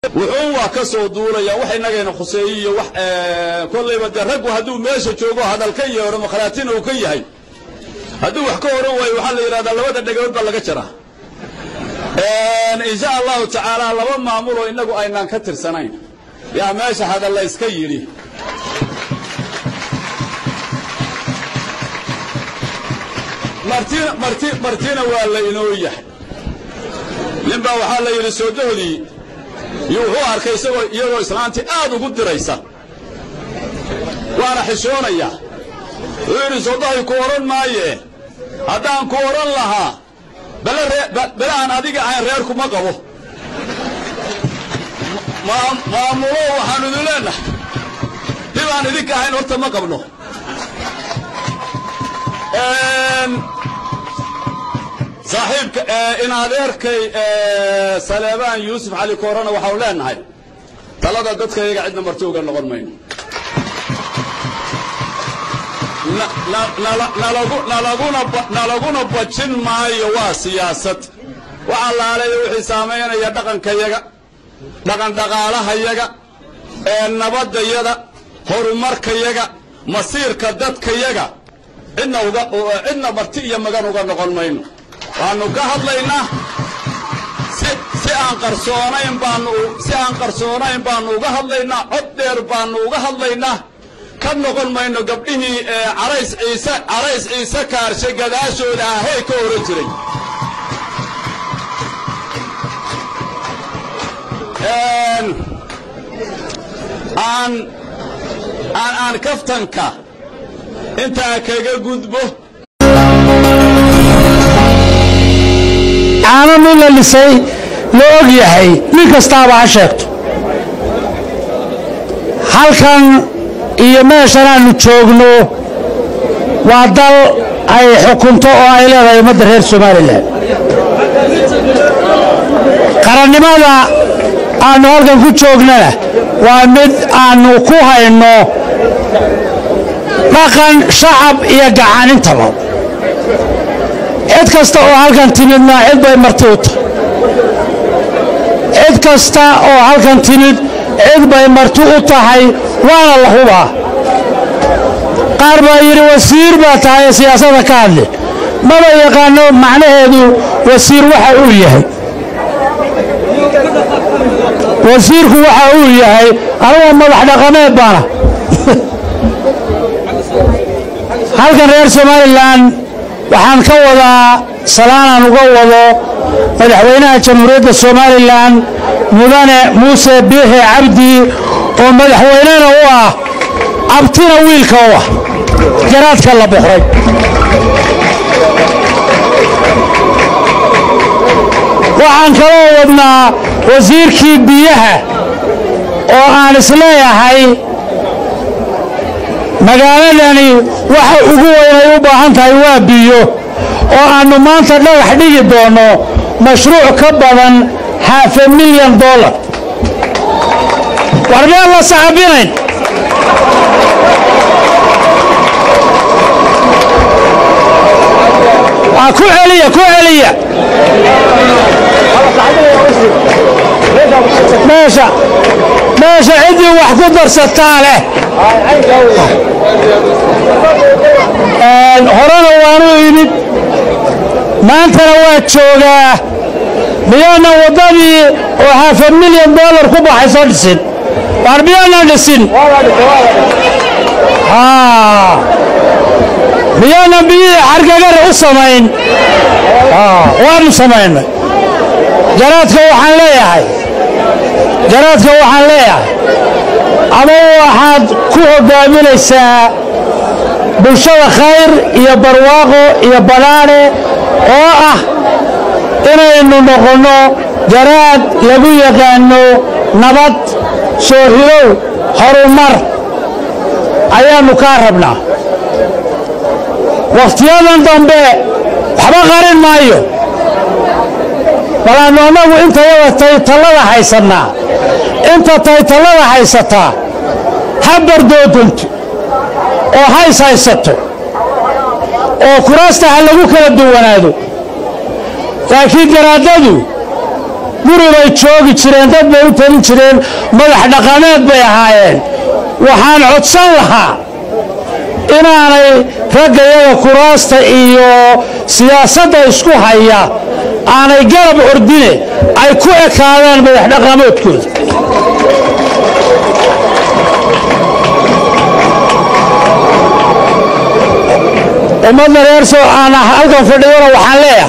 wuxuun waa ka soo duulaya wax innagayna khuseeye iyo wax kollayba dee raggu hadduu meesha joogo hadal ka yeedho makhraatina uu ka yahay hadduu wax ka oran waayo waxaa la yidhahdaa labada dhegood baa laga jaraa insha allahu tacaala laba maamuloo innagu aynaan ka tirsanayn yaa meesha hadal la yska yidhi martina marti martina waa la inoo yahay nin baa waxaa la yidhi soodahodii iyo wuxuu arkay isagoo iyagoo islaantii aad ugu diraysa waana xishoonayaa wuxuu yidhi soodahay ku odhan maaye haddaan ku odhan lahaa bele aan adiga ahayn reerkuma qabo maamulo waxaanu idin leennahay dib aan idinka ahayn horta ma qabno saaxiibka in adeerkay saleebaan yuusuf cali koorana waxaanu leennahay talada dadkayaga cidna marti uga noqon mayno nalaguna bajin maayo waa siyaasad wax allaaleeya wixii saamaynaya dhaqankayaga dhaqan dhaqaalahayaga nabadayada horumarkayaga masiirka dadkayaga cidna uga cidna marti iyo magan uga noqon mayno waannu ka hadlaynaa si aan qarsoonayn baanu si aan qarsoonayn baannu uga hadlaynaa cod dheer baannu uga hadlaynaa ka noqon mayno gabdhihii carays ciise carays ciise kaarshe gadaashooda ahey ka oran jiray aan aan aan kaftanka intaa kaga gudbo caano nin la lisay la og yahay nin kastaaba ha sheegto halkan iyo meeshan aanu joogno waa dal ay xukunto oo ay leedahay ummadda reer somalilan qarannimada aannu halkan ku joognana waa mid aannu ku hayno dhaqan shacab iyo gacan intaba cid kasta oo halkan timidna cid bay marti u tahay cid kasta oo halkan timid cid bay marti u tahay waana la hubaa qaar baa yidhi wasiir baa tahay siyaasadda ka hadli maba yaqaano macnaheedu wasiir waxa uu yahay wasiirku waxa uu yahay anigoo madax dhaqameed baana halkan reer somalilan waxaan ka wadaa salaanaan uga wado madaxweynaha jamhuuriyadda somalilan mudane muuse biixi cabdi oo madaxweynena u ah abtina wiilka u ah garaadka la boqray waxaan kaloo wadnaa wasiirkii biyaha oo aan isleeyahay magaaladani waxa ugu weynay u baahan tahay waa biyo oo aannu maanta dhagax dhigi doonno mashruuc ka badan haafe milyan dollar war meel la saxabinayn ku celiya ku celiya meesha meesha ciddii wax ku darsataa leh horena waanu imid maantana waa joogaa miyaanan waddadii oo haafa milyan dollar ku baxayso dhisin waar miyaanan dhisin miyaanan biyihii xargagare u samayn waanu samaynay jaraadka waxaan leeyahay jaraadka waxaan leeyahay ama waxaad ku hogaaminaysaa bulshada khayr iyo barwaaqo iyo badhaadhe oo ah inaynu noqonno jaraad lagu yaqaano nabad soo hilow horumar ayaannu kaa rabnaa wakhtiyadan dambe waxba qarin maayo balaannu annagu intayada taytallada haysannaa inta taytallada haysataa ha bardoodanto oo hays haysato oo kuraasta ha lagu kala duwanaado laakiin garaadadu guri bay joogi jireen dad bay u talin jireen madax dhaqameed bay ahaayeen waxaan codsan lahaa inaanay ragga iyaga kuraasta iyo siyaasadda isku haya aanay garab ordine ay ku ekaadaan madax dhaqameedkooda ummadda reer soo aan halkan fadhiyona waxaan leeyahay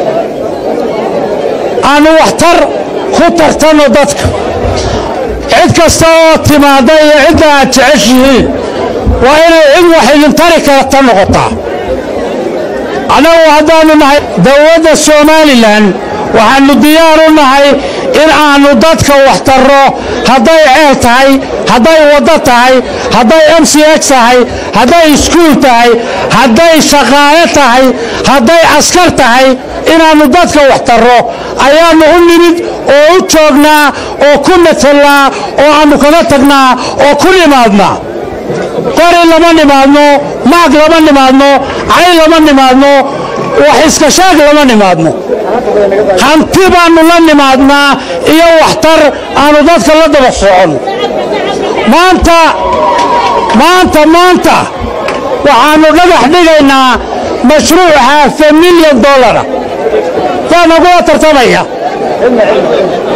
aanu waxtar ku tartanno dadka cid kasta oo timaadda iyo cidda aad jeceshihiin waa inay cid wax idin tari karta noqotaa annagu haddaannu nahay dowladda somalilan waxaannu diyaar u nahay in aannu dadka wax tarro hadday ceel tahay hadday waddo tahay hadday m c h tahay hadday iskuul tahay hadday shaqaale tahay hadday askar tahay inaannu dadka wax tarro ayaannu u nimid oo u joognaa oo ku matallaa oo aannu kaga tagnaa oo ku nimaadnaa qori lama nimaadno maag lama nimaadno cay lama nimaadno wax iska shaag lama nimaadno hanti baannu la nimaadnaa iyo waxtar aannu dadka la daba soconno maanta maanta maanta waxaannu dhagax dhigaynaa mashruuc haafe milyan dollara yaa nagula tartamaya